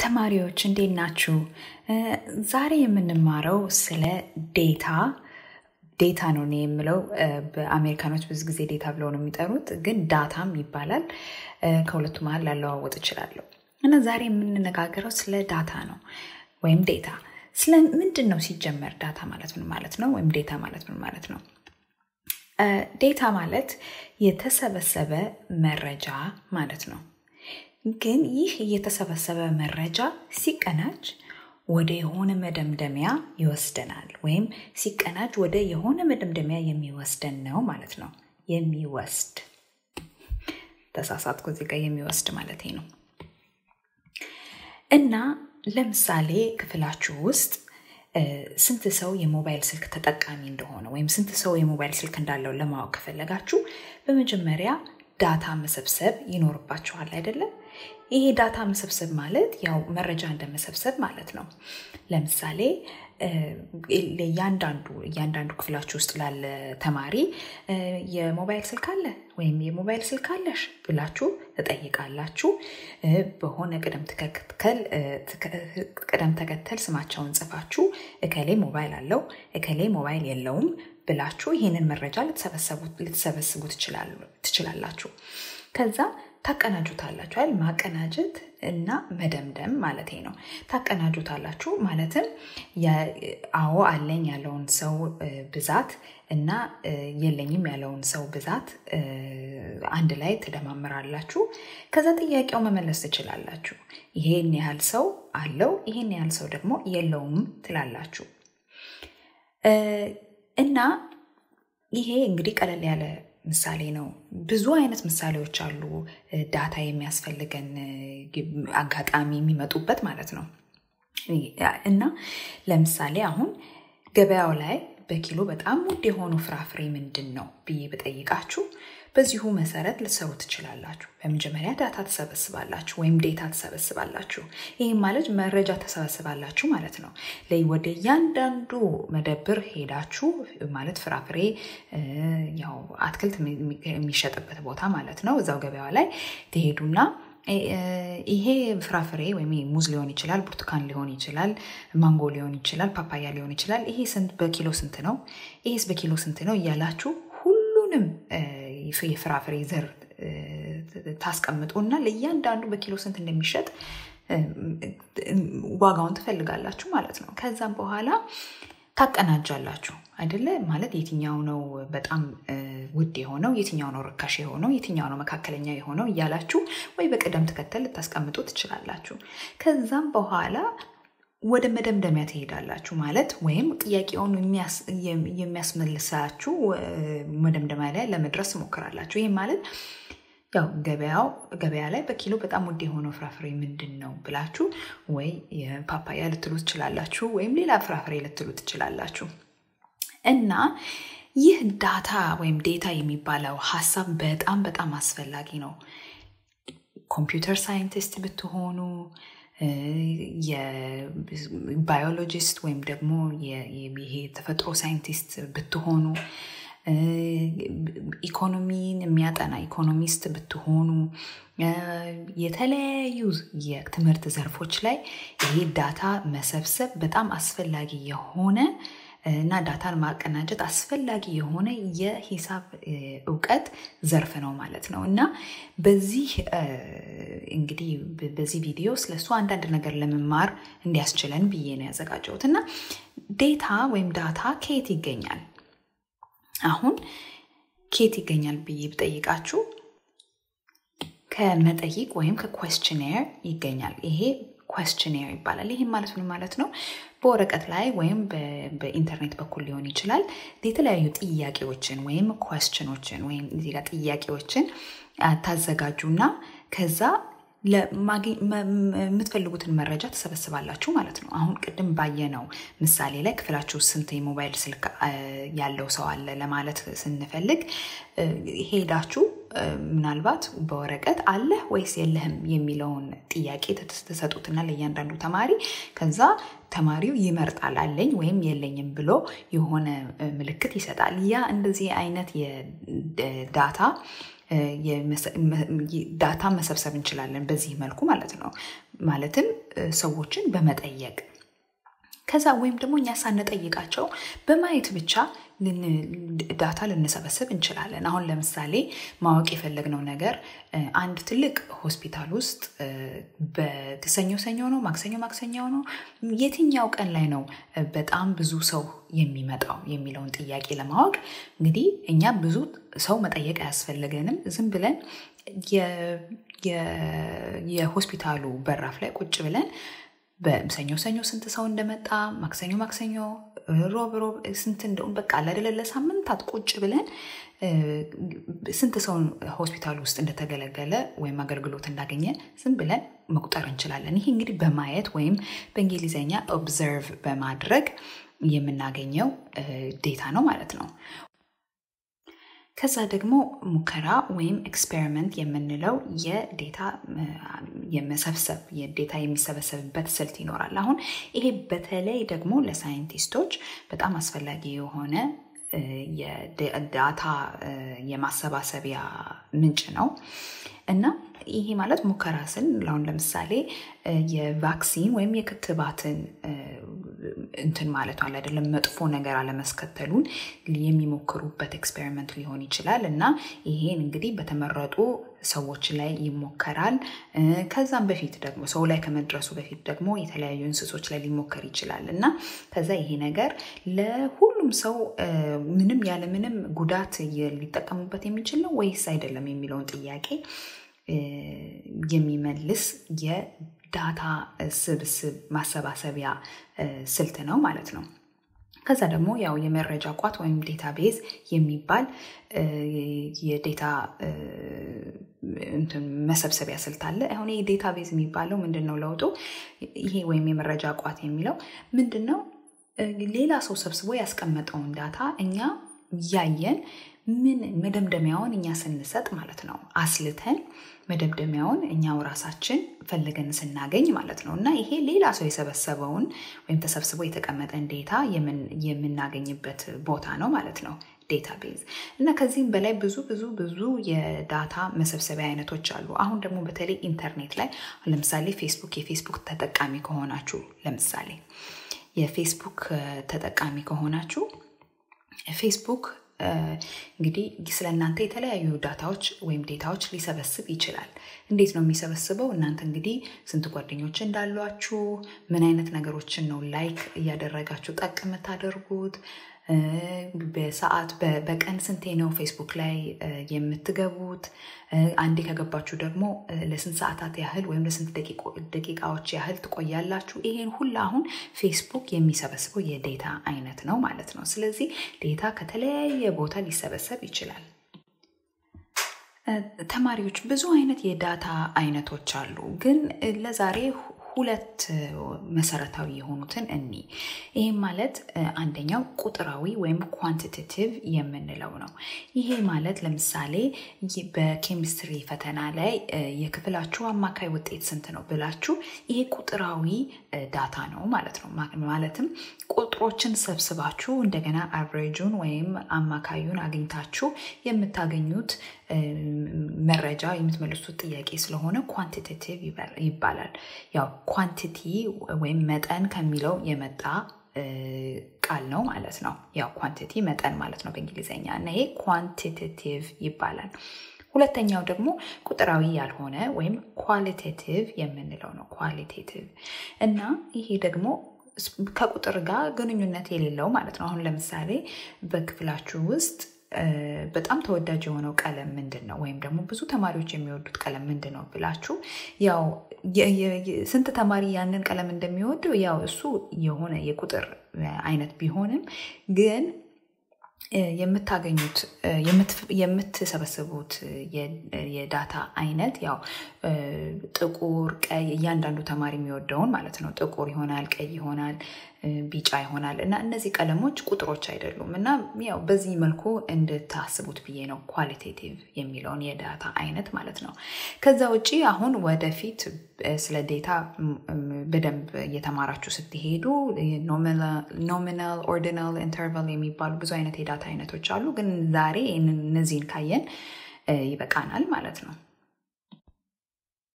ተማሪዎች እንዴት ናችሁ? ዛሬ የምንማረው ስለ ዴታ ዴታ ነው እኔ የምለው በአሜሪካኖች ብዙ ጊዜ ዴታ ብለው ነው የሚጠሩት፣ ግን ዳታም ይባላል። ከሁለቱ መሀል ላለዋወጥ እችላለሁ እና ዛሬ የምንነጋገረው ስለ ዳታ ነው ወይም ዴታ። ስለ ምንድን ነው ሲጀመር ዳታ ማለት ምን ማለት ነው? ወይም ዴታ ማለት ምን ማለት ነው? ዴታ ማለት የተሰበሰበ መረጃ ማለት ነው። ግን ይህ የተሰበሰበ መረጃ ሲቀናጅ ወደ የሆነ መደምደሚያ ይወስደናል፣ ወይም ሲቀናጅ ወደ የሆነ መደምደሚያ የሚወስደን ነው ማለት ነው። የሚወስድ ተሳሳትኩ፣ እዚህ ጋር የሚወስድ ማለት ነው። እና ለምሳሌ ክፍላችሁ ውስጥ ስንት ሰው የሞባይል ስልክ ተጠቃሚ እንደሆነ ወይም ስንት ሰው የሞባይል ስልክ እንዳለው ለማወቅ ከፈለጋችሁ በመጀመሪያ ዳታ መሰብሰብ ይኖርባችኋል አይደለም? ይሄ ዳታ መሰብሰብ ማለት ያው መረጃ እንደመሰብሰብ ማለት ነው። ለምሳሌ እያንዳንዱ እያንዳንዱ ክፍላችሁ ውስጥ ላለ ተማሪ የሞባይል ስልክ አለ ወይም የሞባይል ስልክ አለሽ ብላችሁ ትጠይቃላችሁ። በሆነ ቅደም ተከተል ቅደም ተከተል ስማቸውን ጽፋችሁ እከሌ ሞባይል አለው እከሌ ሞባይል የለውም ብላችሁ ይህንን መረጃ ልትሰበስቡ ትችላላችሁ። ከዛ ታቀናጁታላችሁ አይደል? ማቀናጀት እና መደምደም ማለት ነው። ታቀናጁታላችሁ ማለትም አዎ አለኝ ያለውን ሰው ብዛት እና የለኝም ያለውን ሰው ብዛት አንድ ላይ ትደማምራላችሁ። ከዛ ጥያቄው መመለስ ትችላላችሁ። ይሄን ያህል ሰው አለው፣ ይሄን ያህል ሰው ደግሞ የለውም ትላላችሁ። እና ይሄ እንግዲህ ቀለል ያለ ምሳሌ ነው። ብዙ አይነት ምሳሌዎች አሉ ዳታ የሚያስፈልገን አጋጣሚ የሚመጡበት ማለት ነው። እና ለምሳሌ አሁን ገበያው ላይ በኪሎ በጣም ውድ የሆኑ ፍራፍሬ ምንድን ነው ብዬ ብጠይቃችሁ በዚሁ መሰረት ልትሰሩ ትችላላችሁ። በመጀመሪያ ዳታ ትሰበስባላችሁ ወይም ዴታ ትሰበስባላችሁ። ይህም ማለት መረጃ ተሰበስባላችሁ ማለት ነው። ወደ እያንዳንዱ መደብር ሄዳችሁ ማለት ፍራፍሬ ያው አትክልት የሚሸጥበት ቦታ ማለት ነው። እዛው ገበያ ላይ ትሄዱና ይሄ ፍራፍሬ ወይም ሙዝ ሊሆን ይችላል፣ ብርቱካን ሊሆን ይችላል፣ ማንጎ ሊሆን ይችላል፣ ፓፓያ ሊሆን ይችላል። ይሄ በኪሎ ስንት ነው? ይሄስ በኪሎ ስንት ነው? እያላችሁ ሁሉንም የፍራፍሬ ዘር ታስቀምጡና ለእያንዳንዱ በኪሎ ስንት እንደሚሸጥ ዋጋውን ትፈልጋላችሁ ማለት ነው። ከዛም በኋላ ታቀናጃላችሁ አይደለ? ማለት የትኛው ነው በጣም ውድ የሆነው፣ የትኛው ነው ርካሽ የሆነው፣ የትኛው ነው መካከለኛ የሆነው እያላችሁ ወይ በቅደም ተከተል ልታስቀምጡ ትችላላችሁ። ከዛም በኋላ ወደ መደምደሚያ ትሄዳላችሁ ማለት ወይም ጥያቄውን የሚያስመልሳችሁ መደምደሚያ ላይ ለመድረስ ትሞክራላችሁ። ይህም ማለት ያው ገበያው ገበያ ላይ በኪሎ በጣም ውድ የሆነው ፍራፍሬ ምንድን ነው ብላችሁ ወይ የፓፓያ ልትሉ ትችላላችሁ፣ ወይም ሌላ ፍራፍሬ ልትሉ ትችላላችሁ። እና ይህ ዳታ ወይም ዴታ የሚባለው ሀሳብ በጣም በጣም አስፈላጊ ነው። ኮምፒውተር ሳይንቲስት ብትሆኑ የባዮሎጂስት ወይም ደግሞ ይሄ ተፈጥሮ ሳይንቲስት ብትሆኑ ኢኮኖሚን የሚያጠና ኢኮኖሚስት ብትሆኑ የተለያዩ የትምህርት ዘርፎች ላይ ይሄ ዳታ መሰብሰብ በጣም አስፈላጊ የሆነ እና ዳታን ማቀናጀት አስፈላጊ የሆነ የሂሳብ እውቀት ዘርፍ ነው ማለት ነው። እና በዚህ እንግዲህ በዚህ ቪዲዮ ስለሱ አንዳንድ ነገር ለመማር እንዲያስችለን ብዬ ነው ያዘጋጀሁት። እና ዴታ ወይም ዳታ ከየት ይገኛል? አሁን ከየት ይገኛል ብዬ ብጠይቃችሁ ከመጠይቅ ወይም ከኮስችኔር ይገኛል። ይሄ ኮስችኔር ይባላል። ይህም ማለት ምን ማለት ነው? በወረቀት ላይ ወይም በኢንተርኔት በኩል ሊሆን ይችላል የተለያዩ ጥያቄዎችን ወይም ኮስችኖችን ወይም እዚህ ጋር ጥያቄዎችን ታዘጋጁና ከዛ የምትፈልጉትን መረጃ ትሰበስባላችሁ ማለት ነው። አሁን ቅድም ባየነው ምሳሌ ላይ ክፍላችሁ ስንት የሞባይል ስልክ ያለው ሰው አለ ለማለት ስንፈልግ ሄዳችሁ ምናልባት በወረቀት አለህ ወይስ የለህም የሚለውን ጥያቄ ትሰጡትና ለእያንዳንዱ ተማሪ ከዛ ተማሪው ይመርጣል አለኝ ወይም የለኝም ብሎ የሆነ ምልክት ይሰጣል። ያ እንደዚህ አይነት የዳታ ዳታ መሰብሰብ እንችላለን በዚህ መልኩ ማለት ነው። ማለትም ሰዎችን በመጠየቅ ከዛ ወይም ደግሞ እኛ ሳንጠይቃቸው በማየት ብቻ ዳታ ልንሰበስብ እንችላለን። አሁን ለምሳሌ ማወቅ የፈለግነው ነገር አንድ ትልቅ ሆስፒታል ውስጥ በሰኞ ሰኞ ነው፣ ማክሰኞ ማክሰኞ ነው፣ የትኛው ቀን ላይ ነው በጣም ብዙ ሰው የሚመጣው የሚለውን ጥያቄ ለማወቅ እንግዲህ እኛ ብዙ ሰው መጠየቅ አያስፈልገንም። ዝም ብለን የሆስፒታሉ በራፍ ላይ ቁጭ ብለን በሰኞ ሰኞ ስንት ሰው እንደመጣ ማክሰኞ ማክሰኞ ሮብ ሮብ ስንት እንደውም በቃ አላደለ ለሳምንታት ቁጭ ብለን ስንት ሰው ሆስፒታል ውስጥ እንደተገለገለ ወይም አገልግሎት እንዳገኘ ዝም ብለን መቁጠር እንችላለን። ይሄ እንግዲህ በማየት ወይም በእንግሊዝኛ ኦብዘርቭ በማድረግ የምናገኘው ዴታ ነው ማለት ነው። ከዛ ደግሞ ሙከራ ወይም ኤክስፔሪመንት የምንለው የዴታ የመሰብሰብ የዴታ የሚሰበሰብበት ስልት ይኖራል። አሁን ይሄ በተለይ ደግሞ ለሳይንቲስቶች በጣም አስፈላጊ የሆነ የዳታ የማሰባሰቢያ ምንጭ ነው እና ይሄ ማለት ሙከራ ስል አሁን ለምሳሌ የቫክሲን ወይም የክትባትን እንትን ማለቱ አለ አይደለም መጥፎ ነገር አለመስከተሉን የሚሞክሩበት ኤክስፔሪመንት ሊሆን ይችላል እና ይሄን እንግዲህ በተመረጡ ሰዎች ላይ ይሞከራል። ከዛም በፊት ደግሞ ሰው ላይ ከመድረሱ በፊት ደግሞ የተለያዩ እንስሶች ላይ ሊሞከር ይችላል እና ከዛ ይሄ ነገር ለሁሉም ሰው ምንም ያለምንም ጉዳት ሊጠቀሙበት የሚችል ነው ወይስ አይደለም የሚለውን ጥያቄ የሚመልስ የዳታ ስብስብ ማሰባሰቢያ ስልት ነው ማለት ነው። ከዛ ደግሞ ያው የመረጃ ቋት ወይም ዴታ ቤዝ የሚባል የዴታ መሰብሰቢያ ስልት አለ። አሁን ይህ ዴታ ቤዝ የሚባለው ምንድን ነው ለውጡ? ይሄ ወይም የመረጃ ቋት የሚለው ምንድን ነው? ሌላ ሰው ሰብስቦ ያስቀመጠውን ዳታ እኛ እያየን ምን መደምደሚያውን እኛ ስንሰጥ ማለት ነው አስልተን መደምደሚያውን እኛው ራሳችን ፈልገን ስናገኝ ማለት ነው እና ይሄ ሌላ ሰው የሰበሰበውን ወይም ተሰብስቦ የተቀመጠን ዴታ የምናገኝበት ቦታ ነው ማለት ነው ዴታቤዝ እና ከዚህም በላይ ብዙ ብዙ ብዙ የዳታ መሰብሰቢያ አይነቶች አሉ። አሁን ደግሞ በተለይ ኢንተርኔት ላይ ለምሳሌ ፌስቡክ የፌስቡክ ተጠቃሚ ከሆናችሁ ለምሳሌ የፌስቡክ ተጠቃሚ ከሆናችሁ ፌስቡክ እንግዲህ ስለ እናንተ የተለያዩ ዳታዎች ወይም ዴታዎች ሊሰበስብ ይችላል። እንዴት ነው የሚሰበስበው? እናንተ እንግዲህ ስንት ጓደኞች እንዳሏችሁ፣ ምን አይነት ነገሮችን ነው ላይክ እያደረጋችሁ ጠቅ የምታደርጉት፣ በሰዓት በቀን ስንቴ ነው ፌስቡክ ላይ የምትገቡት፣ አንዴ ከገባችሁ ደግሞ ለስንት ሰዓታት ያህል ወይም ለስንት ደቂቃዎች ያህል ትቆያላችሁ። ይሄን ሁላ አሁን ፌስቡክ የሚሰበስበው የዴታ አይነት ነው ማለት ነው። ስለዚህ ዴታ ከተለያየ ቦታ ሊሰበሰብ ይችላል። ተማሪዎች ብዙ አይነት የዳታ አይነቶች አሉ፣ ግን ለዛሬ ሁለት መሰረታዊ የሆኑትን እኒ ይህም ማለት አንደኛው ቁጥራዊ ወይም ኳንቲቴቲቭ የምንለው ነው። ይሄ ማለት ለምሳሌ በኬሚስትሪ ፈተና ላይ የክፍላችሁ አማካይ ውጤት ስንት ነው ብላችሁ ይሄ ቁጥራዊ ዳታ ነው ማለት ነው። ማለትም ቁጥሮችን ሰብስባችሁ እንደገና አቨሬጁን ወይም አማካዩን አግኝታችሁ የምታገኙት መረጃ የምትመልሱት ጥያቄ ስለሆነ ኳንቲቴቲቭ ይባላል። ያው ኳንቲቲ ወይም መጠን ከሚለው የመጣ ቃል ነው ማለት ነው። ያው ኳንቲቲ መጠን ማለት ነው በእንግሊዝኛ እና ይሄ ኳንቲቴቲቭ ይባላል። ሁለተኛው ደግሞ ቁጥራዊ ያልሆነ ወይም ኳሊቴቲቭ የምንለው ነው። ኳሊቴቲቭ እና ይሄ ደግሞ ከቁጥር ጋር ግንኙነት የሌለው ማለት ነው። አሁን ለምሳሌ በክፍላችሁ ውስጥ በጣም ተወዳጅ የሆነው ቀለም ምንድን ነው? ወይም ደግሞ ብዙ ተማሪዎች የሚወዱት ቀለም ምንድን ነው ብላችሁ ያው ስንት ተማሪ ያንን ቀለም እንደሚወደው ያው እሱ የሆነ የቁጥር አይነት ቢሆንም ግን የምታገኙት የምትሰበስቡት የዳታ አይነት ያው ጥቁር፣ ቀይ እያንዳንዱ ተማሪ የሚወደውን ማለት ነው። ጥቁር ይሆናል፣ ቀይ ይሆናል፣ ቢጫ ይሆናል እና እነዚህ ቀለሞች ቁጥሮች አይደሉም እና ያው በዚህ መልኩ እንድታስቡት ብዬ ነው ኳሊቴቲቭ የሚለውን የዳታ አይነት ማለት ነው። ከዛ ውጭ አሁን ወደፊት ስለ ዴታ በደንብ እየተማራችሁ ስትሄዱ ኖሚናል፣ ኦርዲናል፣ ኢንተርቫል የሚባሉ ብዙ አይነት የዳታ አይነቶች አሉ። ግን ዛሬ እነዚህን ካየን ይበቃናል ማለት ነው።